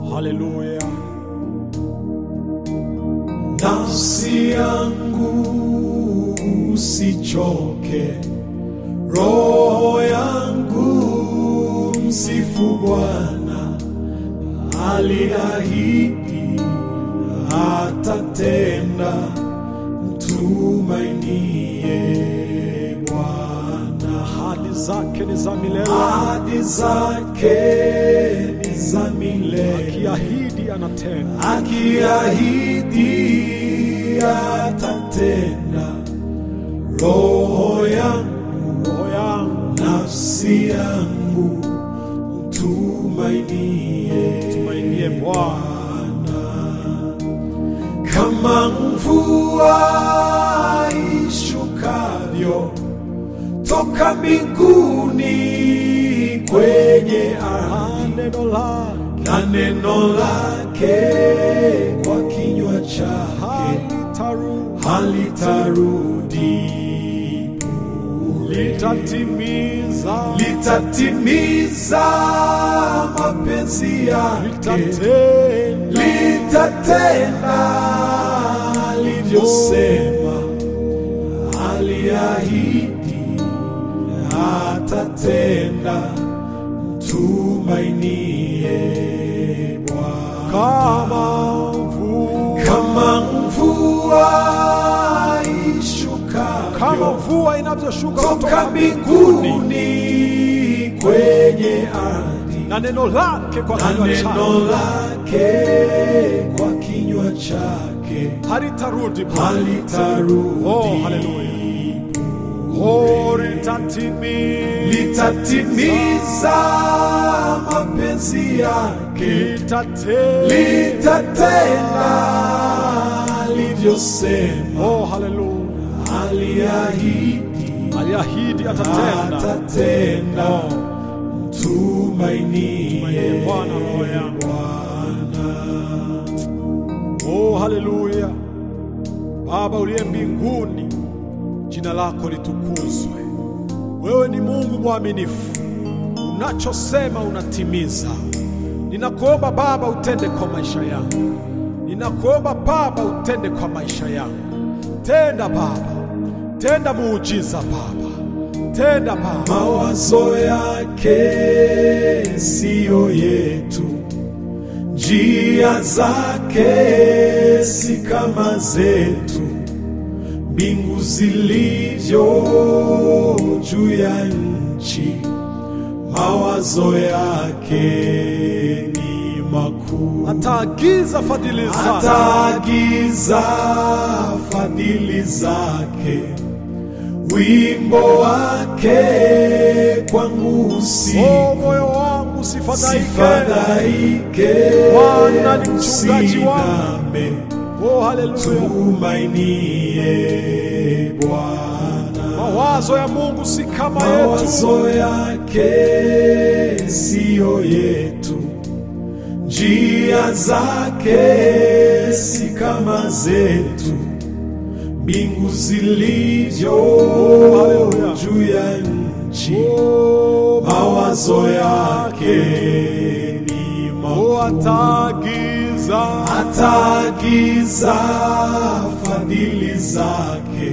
Haleluya. Nafsi yangu usichoke, roho yangu msifu Bwana, aliahidi atatenda, mtumainie Bwana. Ahadi zake ni za milele, Ahadi zake ni za milele, akiahidi anatenda. akiahidi atatenda. Roho yangu, Roho yangu nafsi yangu, mtumainie tumainie Bwana, kama mvua ishukavyo toka mbinguni kwenye ardhi neno lake na neno lake kwa kinywa chake halitarudi, halitarudi litatimiza, litatimiza mapenzi yake litatenda. litatenda alivyosema aliahidi atatenda mtumainie Bwana Kama mvua, kama mvua ishukavyo kama mvua inavyoshuka toka kutoka mbinguni mbinguni kwenye ardhi na neno lake kwa na kinywa neno chake lake kwa kinywa chake halitarudi bure. halitarudi Oh, haleluya. Oh, litatimiza, litatimiza mapenzi yake litatenda. litatenda alivyosema Oh, haleluya. aliahidi Aliahidi atatenda. atatenda Oh, mtumainie Tumainie Bwana roho yangu. Oh, haleluya. Baba uliye mbinguni, jina lako litukuzwe. Wewe ni Mungu mwaminifu, unachosema unatimiza. Ninakuomba Baba utende kwa maisha yangu, ninakuomba Baba utende kwa maisha yangu. Tenda Baba, tenda muujiza Baba, tenda Baba. mawazo yake siyo yetu, njia zake si kama zetu, mbingu zilivyo juu ya nchi, mawazo yake ni makuu. Ataagiza fadhili zake Ataagiza fadhili zake, wimbo wake kwangu usiku Oh, moyo wangu sifadhaike. sifadhaike, Bwana ni mchungaji wangu. usiname, Oh, haleluya. tumainie Bwana. Mawazo ya Mungu si kama yetu. Mawazo yake siyo yetu, njia zake si kama zetu, mbingu zilivyo Haleluya. juu ya nchi, Oh, mawazo yake ni oh, makuu. ataagiza Ataagiza fadhili zake,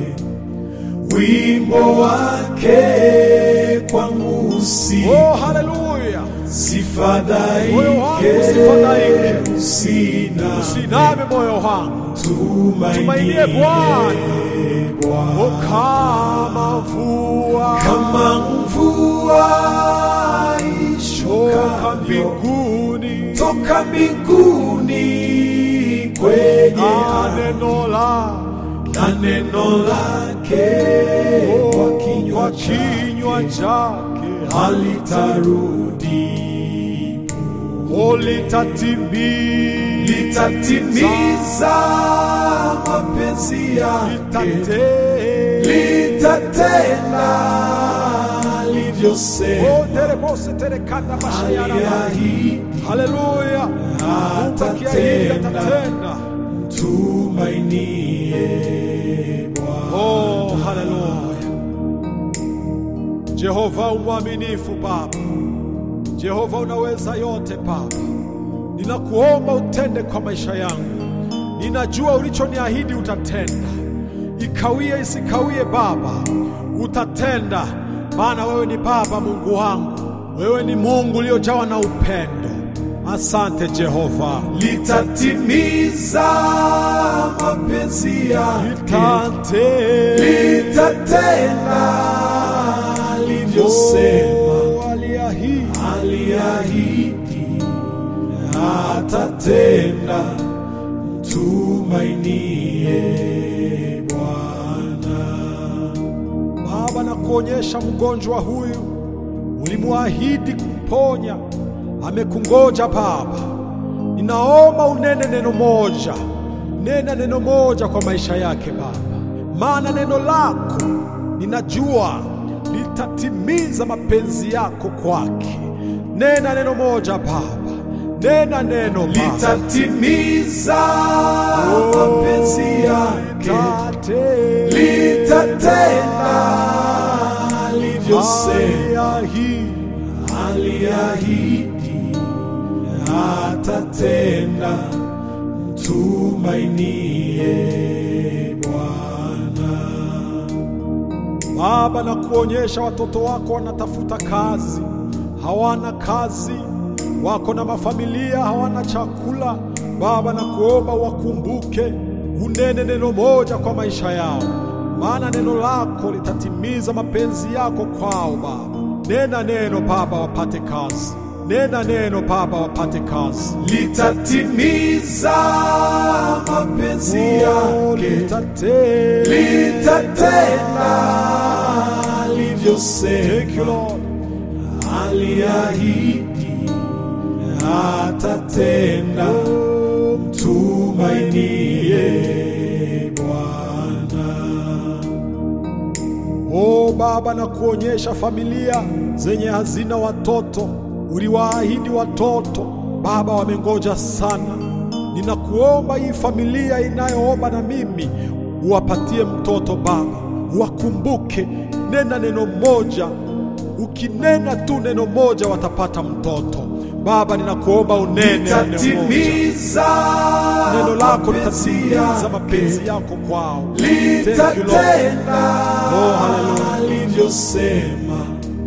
wimbo wake kwangu usiku Oh, haleluya. Sifadhaike, Moyo wangu usifadhaike. usina Usiname moyo wangu, tumainie Tumainie Bwana. Bwana. oh, kama mvua Kama mvua toka ishukavyo mbinguni toka mbinguni kwenye na ardhi, neno la na neno lake kwa kinywa kwa chake kinywa chake halitarudi oh, litatimiza litatimiza mapenzi yake, litatenda litatenda alivyosema, Oh, terebose terekanda mashayana aliahidi haleluya Mungu akiahidi atatenda. atatenda tumainie Bwana. oh haleluya Jehova umwaminifu Baba Jehova unaweza yote Baba ninakuomba utende kwa maisha yangu. Ninajua ulichoniahidi utatenda, ikawie isikawie, Baba utatenda, maana wewe ni Baba Mungu wangu, wewe ni Mungu uliojawa na upendo. Asante Jehova, litatimiza mapenzi yake, Tate. litatenda alivyosema, Oh, aliahidi. aliahidi atatenda. Mtumainie Bwana. Baba, na kuonyesha mgonjwa huyu ulimwahidi kumponya, amekungoja Baba. Ninaomba unene neno moja, nena neno moja kwa maisha yake Baba, maana neno lako ninajua litatimiza mapenzi yako kwake. Nena neno moja Baba, nena neno Baba. litatimiza mapenzi yake, Tate. litatenda alivyosema, Aliahidi. aliahidi atatenda. Mtumainie Bwana. Baba, na kuonyesha watoto wako wanatafuta kazi, hawana kazi, wako na mafamilia, hawana chakula. Baba, na kuomba wakumbuke, unene neno moja kwa maisha yao, maana neno lako litatimiza mapenzi yako kwao. Baba, nena neno Baba, wapate kazi. Nena neno Baba, wapate kazi. litatimiza mapenzi Oh, yake, litate- litatenda Thank you, alivyosema, Lord. aliahidi atatenda. Mtumainie Bwana. O Baba, na kuonyesha familia zenye hazina watoto, uliwaahidi watoto Baba, wamengoja sana. Ninakuomba hii familia inayoomba na mimi uwapatie mtoto Baba, wakumbuke. Nena neno moja, ukinena tu neno moja watapata mtoto. Baba, ninakuomba unene neno moja. litatimiza Neno lako mapenzi litatimiza mapenzi yake, yako kwao. Thank you, Lord. litatenda Oh, hallelujah. alivyosema,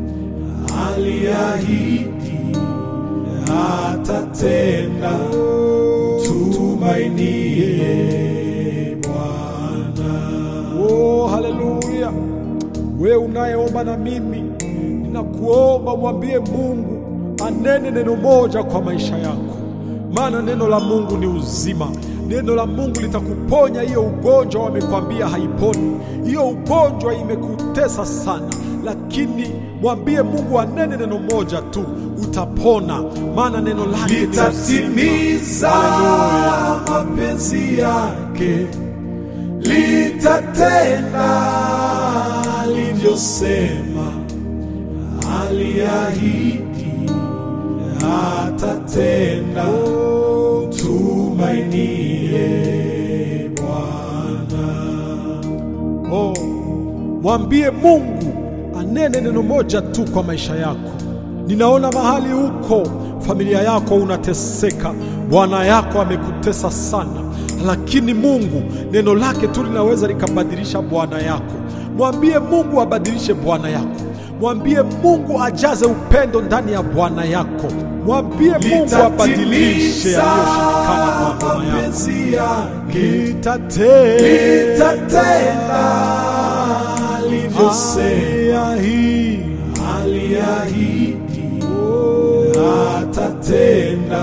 aliahidi atatenda. Tumainie Bwana. Oh, haleluya! Wewe unayeomba na mimi, ninakuomba mwambie Mungu anene neno moja kwa maisha yako, maana neno la Mungu ni uzima. Neno la Mungu litakuponya hiyo ugonjwa wamekwambia haiponi. Hiyo ugonjwa imekutesa sana, lakini mwambie Mungu anene neno moja tu, utapona, maana neno lake ni uzima. litatimiza Haleluya. mapenzi yake, litatenda alivyosema, aliahidi atatenda. Tumainie Bwana. Oh, mwambie Mungu anene neno moja tu kwa maisha yako. Ninaona mahali huko familia yako unateseka, bwana yako amekutesa sana, lakini Mungu neno lake tu linaweza likabadilisha bwana yako. Mwambie Mungu abadilishe bwana yako. Mwambie Mungu ajaze upendo ndani ya bwana yako. Mwambie Mungu abadilishe litatimiza yaliyoshindikana kwa bwana yako. mapenzi yake, Litate- litatenda alivyosema, Aliahidi. aliahidi atatenda.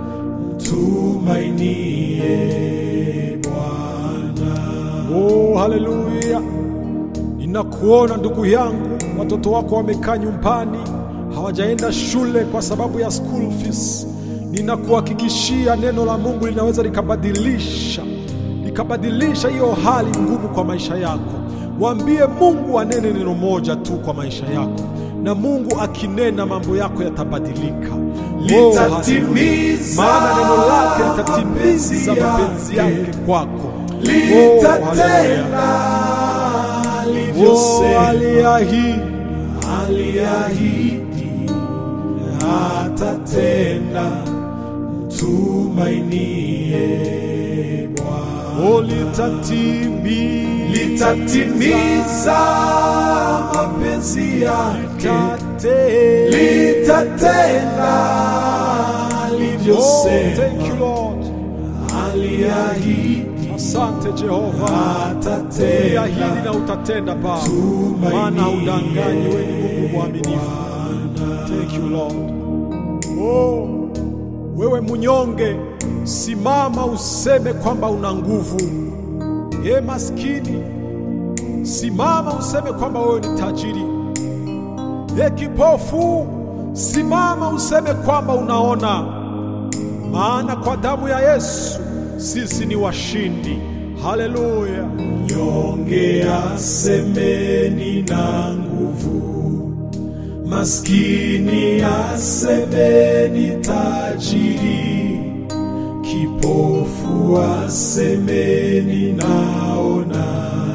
Mtumainie Bwana. Oh, haleluya! Ninakuona ndugu yangu, watoto wako wamekaa nyumbani, hawajaenda shule kwa sababu ya school fees. Ninakuhakikishia neno la Mungu linaweza likabadilisha likabadilisha hiyo hali ngumu kwa maisha yako. Mwambie Mungu anene neno moja tu kwa maisha yako, na Mungu akinena mambo yako yatabadilika. Oh, haleluya. Litatimiza maana neno lake litatimiza mapenzi mapenzi yake. yake kwako. Oh, litatenda haleluya. Oh, alivyosema, aliahidi. aliahidi atatenda. tumainie Bwana oh, litatimiza litatimiza mapenzi yake, Litate- litatenda Oh, alivyosema, thank you Lord. aliahidi Asante Jehova, atatenda. uliahidi na utatenda Baba, Tumaini maana udanganyi, wewe ni Mungu mwaminifu. Thank you Lord. Oh, wewe mnyonge, simama useme kwamba una nguvu. Ye maskini, simama useme kwamba wewe ni tajiri. Ye kipofu, simama useme kwamba unaona maana kwa damu ya Yesu sisi ni washindi. Haleluya! Mnyonge asemeni na nguvu, maskini asemeni tajiri, kipofu asemeni naona,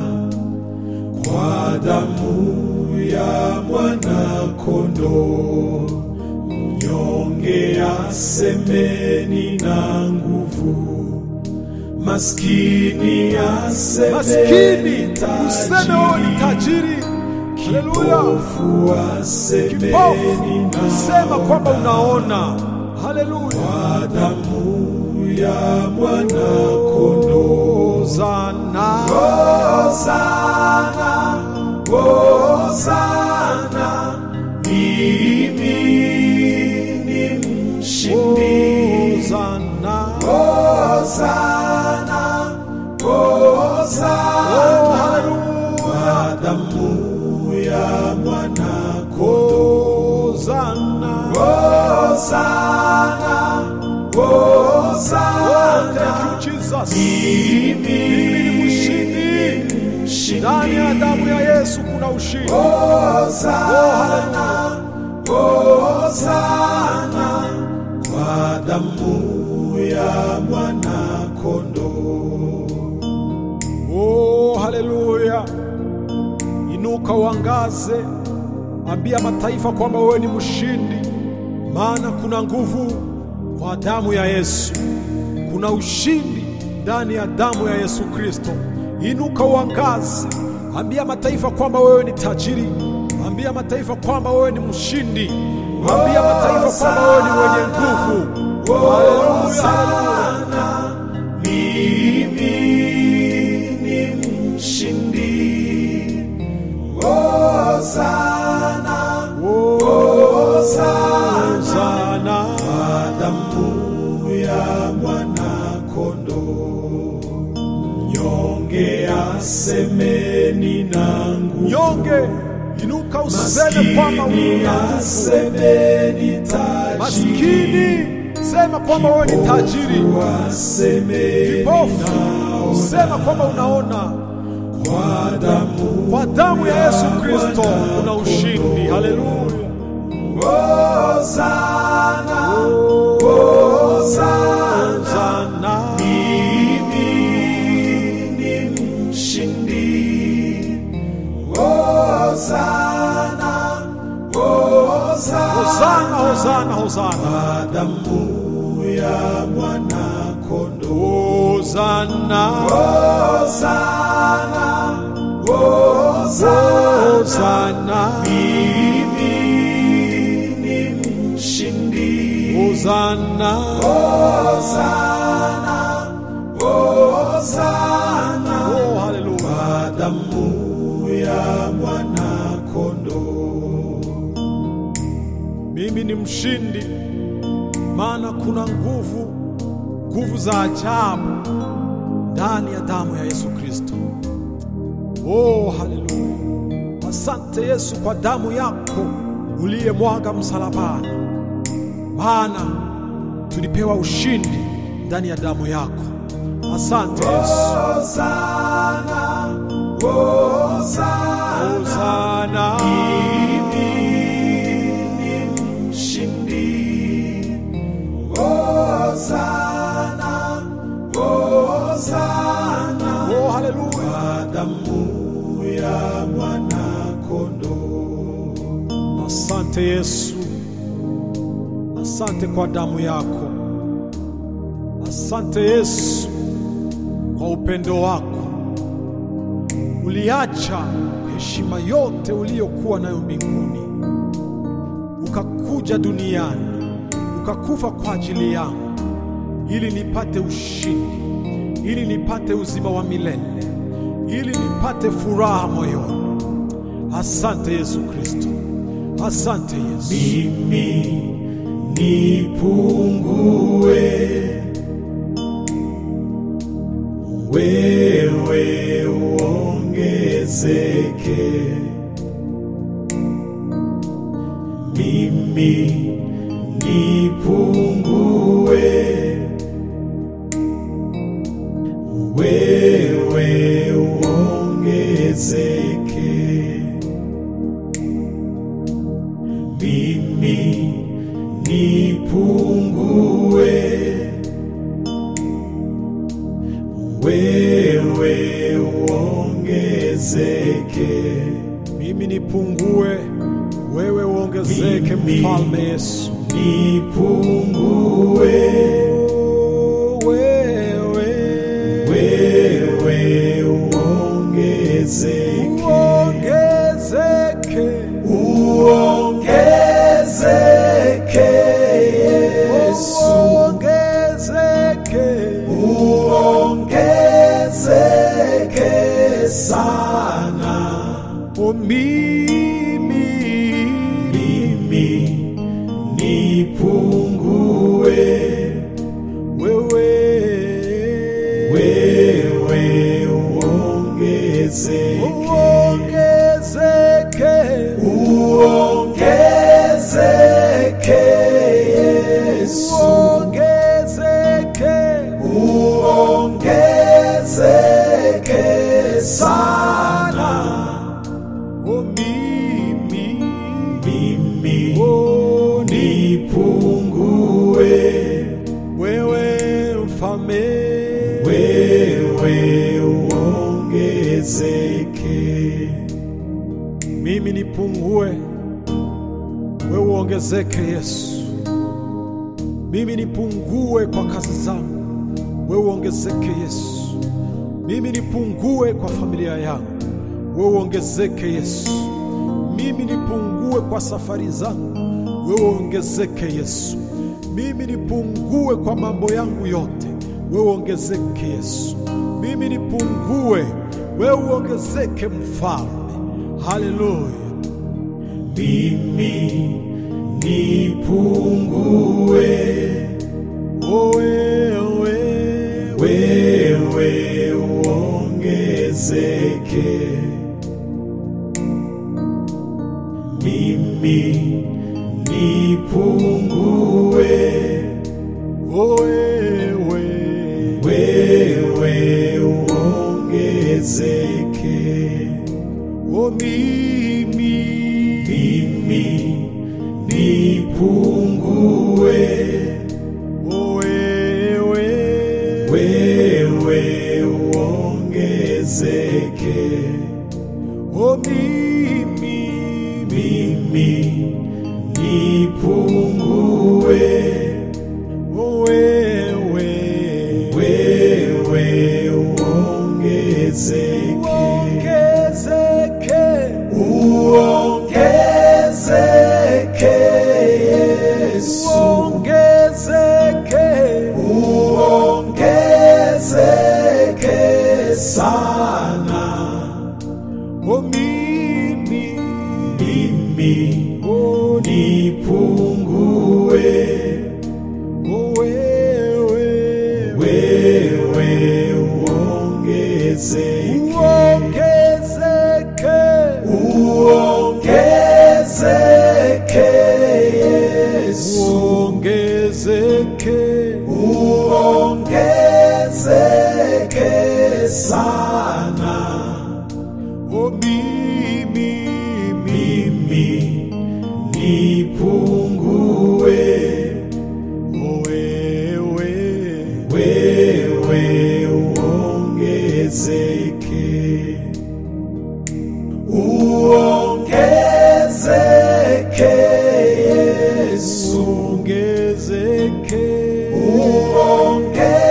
kwa damu ya mwana kondoo. Mnyonge asemeni na nguvu, maskini asemeni Maskini useme wewe ni tajiri. Haleluya! Kipofu asemeni Kipofu sema kwamba unaona. Haleluya! kwa damu ya mwana kondoo. Hosana, Hosana, Hosana, mimi ni mshindi. Hosana, Hosana, oh, Hosana, haleluya! kwa damu ya mwana kondoo. Hosana, Hosana, oh, Hosana, thank you Jesus. mimi ni mshindi. mshindi. Ndani ya damu ya Yesu kuna ushindi. Hosana, Hosana, kwa damu ya mwana kondoo. Oh, haleluya! Inuka uangaze, ambia mataifa kwamba wewe ni mshindi, maana kuna nguvu kwa damu ya Yesu, kuna ushindi ndani ya damu ya Yesu Kristo. Inuka uangaze, ambia mataifa kwamba wewe ni tajiri, ambia mataifa kwamba wewe ni mshindi, ambia mataifa kwamba wewe ni mwenye nguvu. Haleluya, haleluya. Mimi ni mshindi. Hosana, Hosana, Sana. kwa damu ya mwana kondoo. Mnyonge asemeni na nguvu, Nyonge, inuka useme kwamba maskini una nguvu. asemeni tajiri, Maskini, sema kwamba wewe ni tajiri. asemeni Kipofu, sema kwamba unaona. kwa damu Kwa damu ya Yesu Kristo kuna ushindi. Haleluya. Hosana, Hosana, Sana. mimi ni mshindi. Hosana, Hosana, Hosana, hosana, hosana. kwa damu ya mwana kondoo. Hosana. Hosana, Hosana, Hosana. mimi ni mshindi. Hosana. Hosana, Hosana, Oh, haleluya. kwa damu ya mwana kondoo. Mimi ni mshindi, maana kuna nguvu, nguvu za ajabu ndani ya damu ya Yesu Kristo. Oh, haleluya! Asante Yesu kwa damu yako uliyemwaga msalabani, maana tulipewa ushindi ndani ya damu yako. Asante Yesu. Hosana, Hosana, Hosana. mimi ni mshindi. Hosana, Hosana, Oh, haleluya. kwa damu ya mwana kondoo. Asante Yesu, asante kwa damu yako. Asante Yesu kwa upendo wako. Uliacha heshima yote uliyokuwa nayo mbinguni, ukakuja duniani, ukakufa kwa ajili yangu, ili nipate ushindi, ili nipate uzima wa milele, ili nipate furaha moyoni. Asante Yesu Kristo, asante Yesu. mimi nipungue, wewe uongezeke. Mimi nipungue, wewe uongezeke. mimi nipungue, wewe uongezeke. Mimi nipungue, wewe uongezeke, Mimi mfalme Yesu. Nipungue, Oh, wewe wewe uongezeke, uongezeke, uongezeke Yesu. uongezeke, uongezeke sana oh, mimi mimi nipungue wewe wewe uongezeke uongezeke, uongezeke Yesu uongezeke, uongezeke sana oh, mimi mimi oh, ni nipungue wewe mfalme wewe uongezeke mimi nipungue, wewe uongezeke Yesu. Mimi nipungue kwa kazi zangu, wewe uongezeke Yesu. Mimi nipungue kwa familia yangu, wewe uongezeke Yesu. Mimi nipungue kwa safari zangu, wewe uongezeke Yesu. Mimi nipungue kwa mambo yangu yote, wewe uongezeke Yesu. Mimi nipungue, wewe uongezeke Mfalme. Haleluya. mimi nipungue Oh, wewe wewe uongezeke mimi nipungue oh, wewe wewe uongezeke oh, mimi mimi nipungue oh, wewe wewe uongezeke oh, mimi mimi nipungue oh, wewe wewe uongezeke uongezeke uongezeke Yesu uongezeke uongezeke sana oh, mimi mimi oh, nipungue oh, wewe wewe uongezeke uongezeke uongezeke Yesu uongezeke uongezeke sana oh, mimi mimi nipungue oh, wewe wewe uongezeke uongezeke Yesu uongezeke uongezeke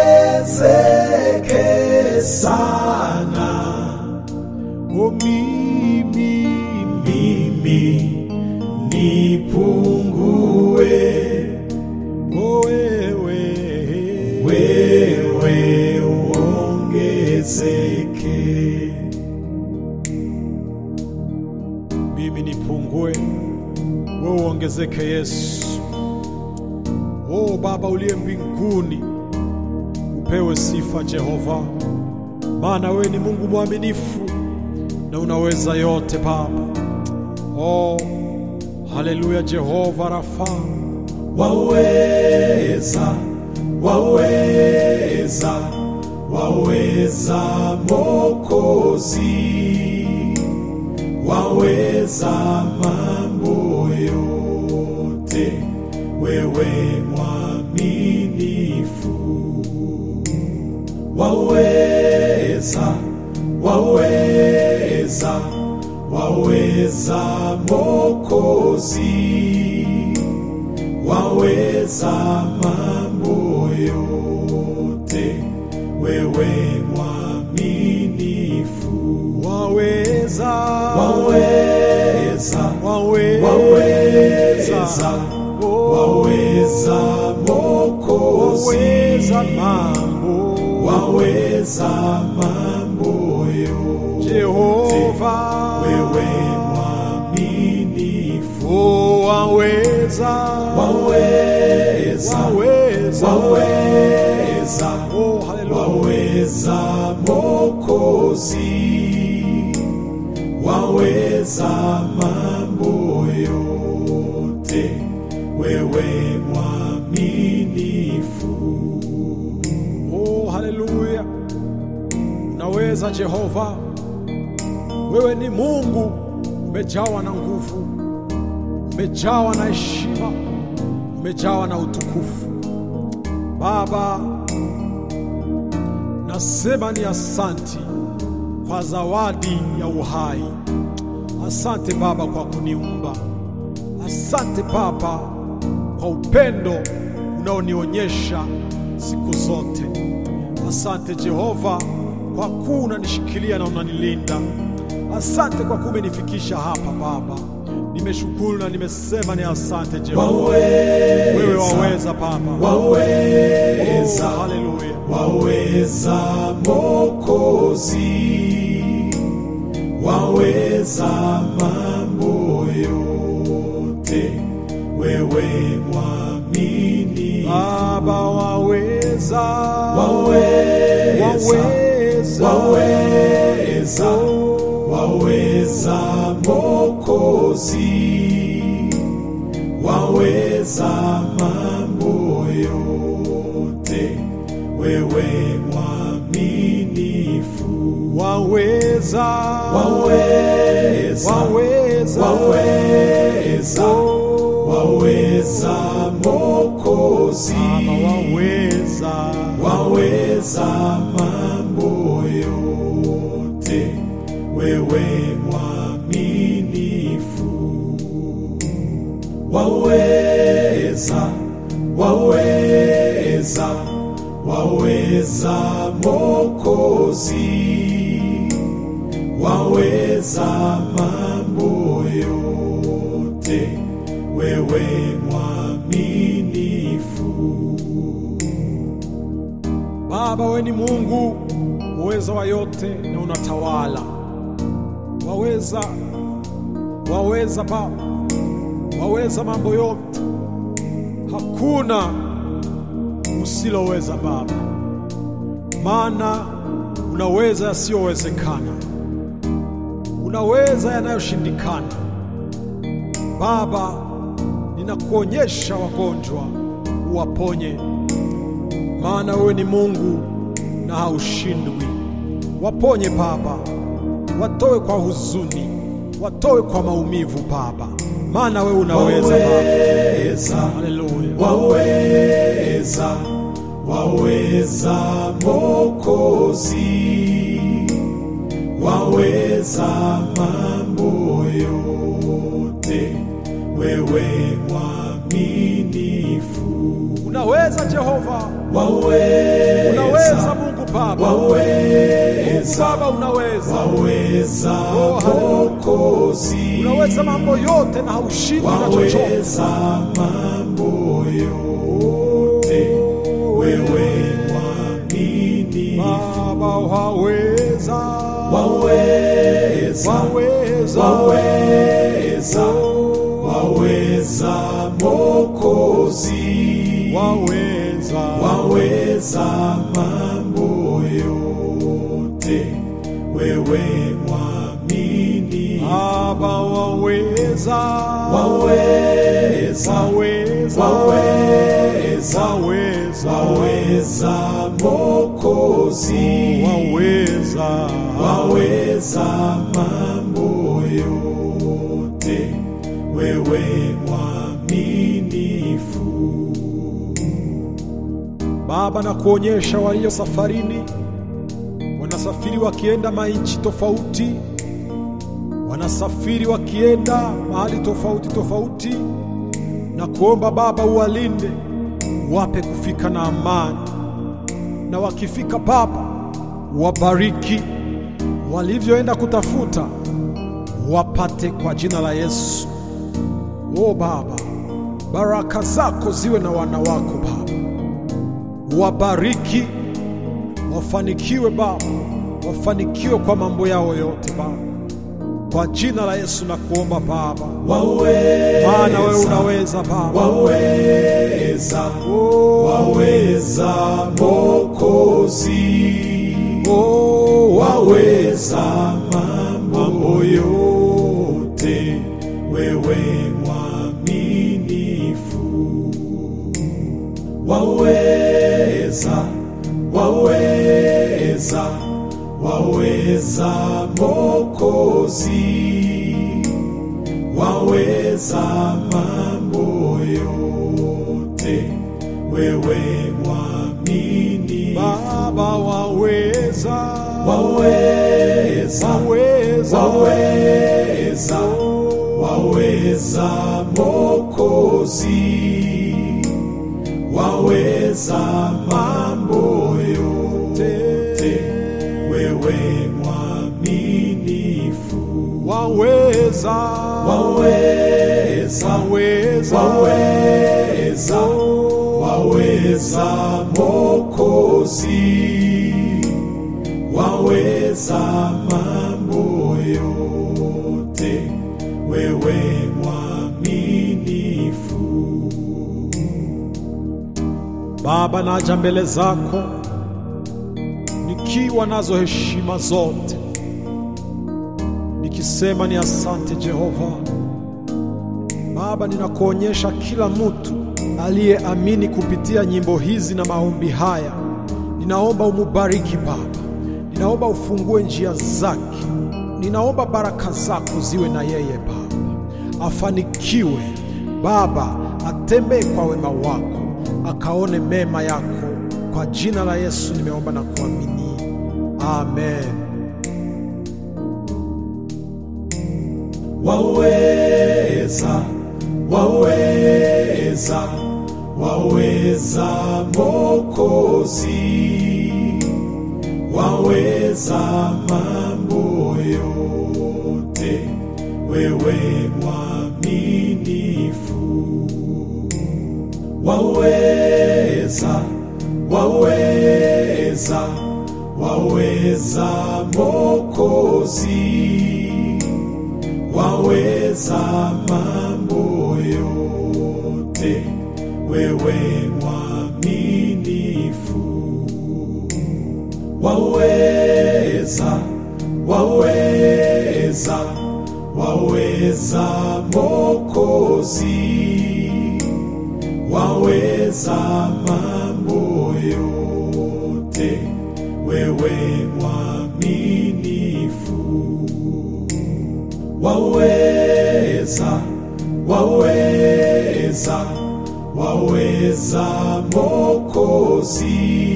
wewe uongezeke. mimi nipungue, wewe uongezeke. Yesu, o Baba uliye mbinguni, upewe sifa Jehova, maana wewe ni Mungu mwaminifu na unaweza yote Baba. Oh, haleluya! Jehova Rafa, Waweza, waweza, waweza Mokozi, waweza mambo yote, wewe mwaminifu. Waweza, waweza, waweza Mokozi waweza mambo yote, wewe mwaminifu. waweza, Waweza, waweza, waweza, Oh, waweza Mokozi, waweza mambo waweza mambo yote, Jehova, wewe mwaminifu. oh, waweza, Waweza, waweza, waweza, oh, haleluya, waweza Mokozi, waweza mambo yote, wewe mwaminifu. oh, haleluya, unaweza Jehova, wewe ni Mungu, umejawa na nguvu, umejawa na heshima, umejawa na utukufu. Baba, nasema ni asanti kwa zawadi ya uhai. Asante Baba kwa kuniumba. Asante Baba kwa upendo unaonionyesha siku zote. Asante Jehova kwa kuwa unanishikilia na unanilinda. Asante kwa kuwa umenifikisha hapa Baba. Nimeshukuru na nimesema ni asante Jehova. Wewe waweza Baba. Waweza, Oh, haleluya. waweza Mokozi, waweza mambo yote, wewe mwaminifu. Baba waweza, Waweza, waweza, waweza, waweza Mokozi, waweza mambo yote, wewe mwaminifu. waweza, Waweza, waweza, waweza, waweza Mokozi, Baba waweza, waweza mambo yote, wewe mwaminifu. Waweza, waweza, waweza Mokozi, waweza mambo yote, wewe mwaminifu. Baba wewe ni Mungu uweza wa yote na unatawala. Waweza, waweza Baba, waweza mambo yote, hakuna usiloweza Baba, maana unaweza yasiyowezekana, unaweza yanayoshindikana. Baba, ninakuonyesha wagonjwa uwaponye maana wewe ni Mungu na haushindwi. Waponye Baba, watoe kwa huzuni, watoe kwa maumivu Baba, maana wewe unaweza Baba. Waweza, Haleluya. waweza, waweza Mokozi, waweza mambo yote, wewe mwaminifu. Unaweza Jehova, Waweza, unaweza Mungu Baba, Mungu waweza, Baba unaweza, waweza Oh, haleluya. Mokozi, unaweza mambo yote na haushindwi na chochote. waweza mambo yote, wewe waweza, waweza, waweza Mokozi, waweza, waweza mambo yote, wewe mwamini, Baba waweza, waweza, waweza, waweza, waweza, waweza Mokozi, waweza, waweza mambo yote, wewe mwaminifu. Baba, na kuonyesha walio safarini, wanasafiri wakienda mainchi tofauti, wanasafiri wakienda mahali tofauti tofauti, na kuomba Baba uwalinde, wape kufika na amani, na wakifika Baba wabariki, walivyoenda kutafuta wapate kwa jina la Yesu. O Baba, baraka zako ziwe na wana wako Baba wabariki, wafanikiwe Baba, wafanikiwe kwa mambo yao yote Baba, kwa jina la Yesu na kuomba Baba, Waweza, maana wewe unaweza Baba. waweza, Oh, waweza Mokozi, oh, waweza mambo yote, wewe mwaminifu. Waweza, waweza, waweza Mokozi, waweza mambo yote, wewe mwaminifu. Baba waweza, Waweza, waweza, waweza, waweza Mokozi, waweza mambo yote, wewe mwaminifu. waweza, Waweza, waweza, waweza, waweza Mokozi, waweza mambo yote, wewe mwaminifu. Baba, naja mbele zako nikiwa nazo heshima zote, nikisema ni asante Jehova. Baba, ninakuonyesha kila mtu aliyeamini kupitia nyimbo hizi na maombi haya, ninaomba umubariki Baba, ninaomba ufungue njia zake, ninaomba baraka zako ziwe na yeye Baba, afanikiwe Baba, atembee kwa wema wako, akaone mema yako. Kwa jina la Yesu nimeomba na kuamini, amen. Waweza, waweza, waweza Mokozi, waweza mambo yote, wewe mwaminifu. Waweza, waweza, waweza Mokozi, waweza mambo yote, wewe mwaminifu. Waweza, waweza, waweza Mokozi, waweza mambo yote, wewe mwaminifu. Waweza, waweza, waweza Mokozi,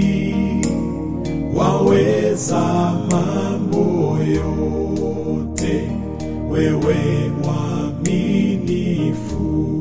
waweza mambo yote, wewe mwaminifu.